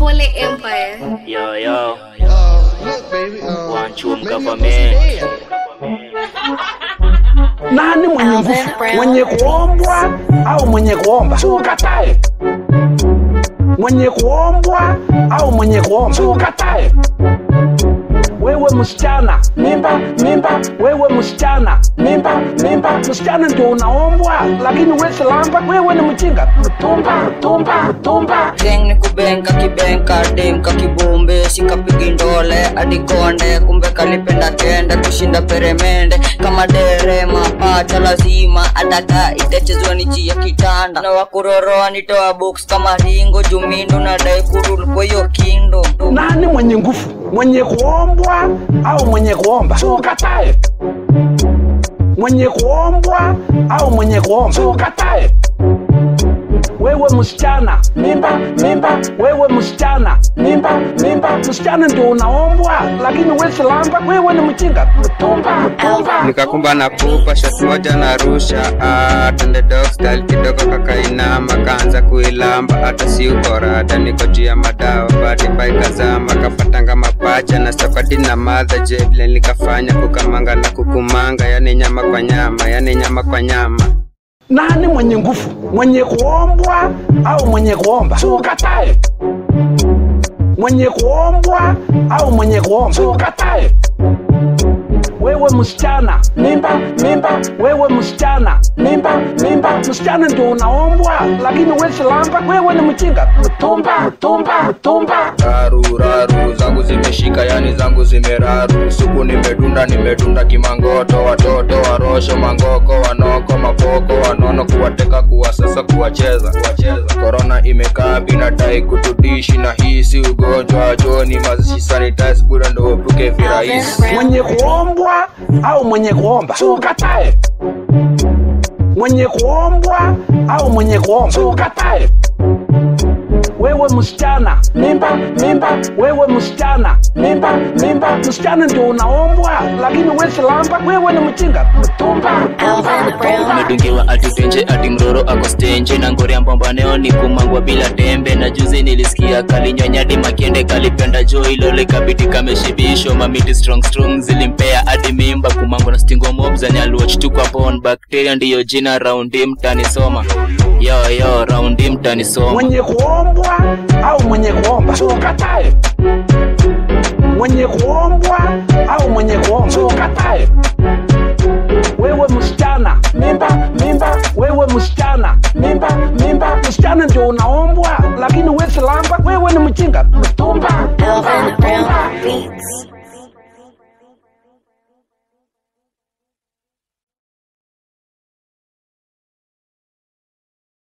Pole Empire. Yo, yo, Uh, look, baby. Uh, One Chum maybe I'm government. dead. Nani mwenye nguvu, mwenye kuombwa au mwenye kuomba? Si ukatae. Mwenye kuombwa au mwenye kuomba? Si ukatae. Wewe msichana, mimba, mimba, wewe msichana, mimba, mimba, msichana ndio unaombwa, lakini wewe silamba, wewe ni mjinga. Tumba, tumba, tumba. Geng ni kubenka kibenka demka kibumbe sikapigi ndole hadi konde kumbe kalipenda kende kushinda peremende kama dere mapacha lazima ataka itachezwa nchi ya kitanda na wakuroroa nitoa box kama ringo jumindo na dai kurul kwa hiyo kindo Nani mwenye nguvu, mwenye kuombwa au mwenye kuomba? Si ukatae. Mwenye kuombwa au mwenye kuomba? Si ukatae. Wewe msichana, mimba, mimba, wewe msichana, mimba, mimba, msichana ndio unaombwa, lakini wewe silamba, wewe ni mjinga. Tumba, tumba. nikakumba na pupa shot moja na rusha ah, tende dog style kidogo kakainama kaanza kuilamba hata si ukorada niko juu ya madawa badi baikazama kapatanga mapacha na safadi na madha jevile nikafanya kukamanga na kukumanga yani nyama kwa nyama yani nyama kwa nyama Nani mwenye nguvu, mwenye kuombwa au mwenye kuomba? Si ukatae. Mwenye kuombwa au mwenye kuomba? Si ukatae. Wewe msichana, mimba, mimba, wewe msichana, mimba, mimba, msichana ndio unaombwa, lakini wewe silamba, wewe ni mjinga. Tumba, tumba, tumba. raru raru zangu zimeshika yani zangu zimeraru suku nimedunda nimedunda kimangoto watoto warosho mangoko wanoko mapoko wanono kuwateka kuwasasa kuwacheza kuwacheza korona imekaa binadai kutudishi na hii si ugonjwa joni mazishi sanitize bure ndo uepuke virahisi Mwenye kuombwa au mwenye kuomba? Si ukatae. Mwenye kuombwa au mwenye kuomba? Si ukatae. Wewe msichana, mimba, mimba, wewe msichana, mimba, mimba, msichana ndio unaombwa, lakini wewe silamba, wewe ni mjinga. Tumba, tumba, tumba. umedungiwa atutenje ati mroro ako stenje na ngori ya mbombaneo ni kumangwa bila tembe na juzi nilisikia kalinyonyadi makende kalipenda jo ilole kabiti kameshibisho mamiti strong strong zilimpea hadi mimba kumangwa na stingo mob za nyaluoch tu kwa pon bakteria ndiyo jina raundi mtani soma yo yo raundi mtani soma Mwenye kuombwa au mwenye kuomba? Si ukatae. Mwenye kuombwa au mwenye kuomba? Si ukatae. Wewe msichana, mimba, mimba, wewe msichana, mimba, mimba, msichana ndio unaombwa, lakini wewe silamba, wewe ni mjinga. Tumba, tumba, tumba.